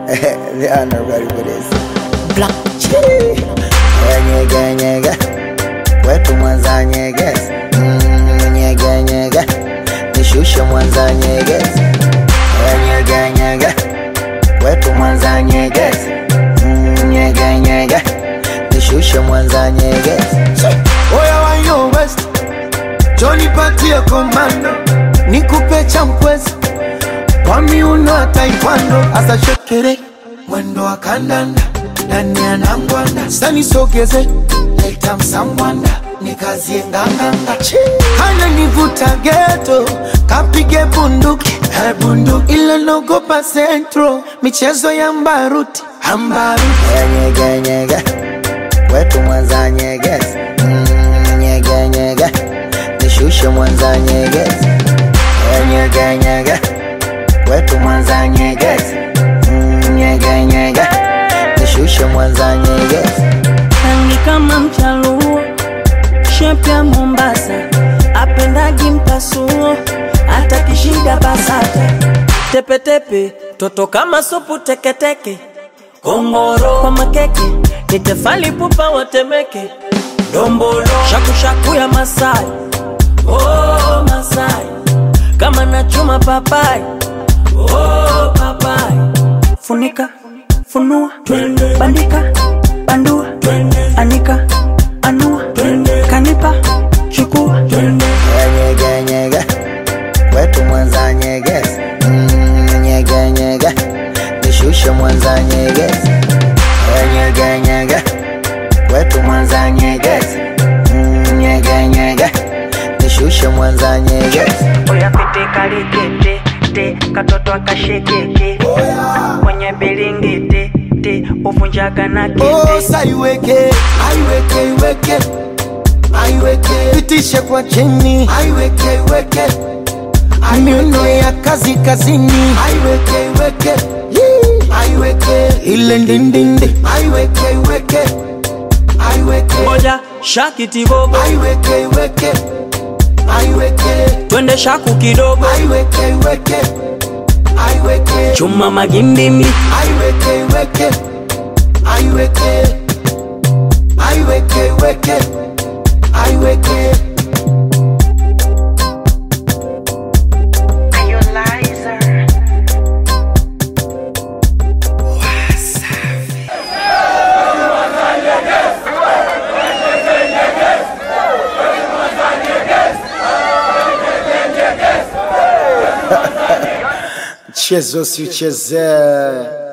they are not ready for this. Black Chii. Nyege nyege, wetu Mwanza nyegezi. Mm, nyege nyege, nishushe Mwanza nyegezi. Nyege nyege, wetu Mwanza nyegezi. Mm, nyege nyege, nishushe Mwanza nyegezi. Oya wa yo West, Johnny patie komando, nikupe champwezi kwa miuno ya taekwondo, asa shekere mwendo wa kandanda ndani ya nangwanda, sani sogeze leta msangwanda nikazie nganganga, hana nivuta geto kapige bunduki eh, bunduki ile nogopa centro michezo ya mbaruti ambaruti Nyege nyege, wetu Mwanza nyegezi. Mm, nyege nyege, nishushe Mwanza nyegezi. Nyege nyege, wetu Mwanza nyegezi. Mm, nyege nyege, nishushe Mwanza nyegezi. rangi kama mchaluo, shepu ya Mombasa, apendagi mpasuo, hata kishida basata, tepetepe, toto kama supu teketeke, kongoro kwa makeke, ni tefali pupa watemeke, dombolo shakushaku ya Masai, oh Masai, kama nachuma papai, oh papai, funika funua bandika bandua anika anua kanipa chukua Nyege nyege, wetu Mwanza nyegezi. Mm, nyege nyege, nishushe Mwanza nyegezi. Nyege nyege, wetu Mwanza nyegezi. Mm, nyege nyege, nishushe Mwanza nyegezi. oya pete kalikete te katoto akashekeke kwenye bilingiti te uvunjaga na Oh, kete saiweke aiweke iweke aiweke pitishe kwa chini aiweke iweke miuno ya kazi kazini aiweke iweke Yee. aiweke ile ndindindi aiweke iweke aiweke moja shakitibobo aiweke iweke aiweke twende shaku kidogo aiweke iweke aiweke chuma magimbimi aiweke iweke aiweke aiweke iweke aiweke Mchezo si uchezee.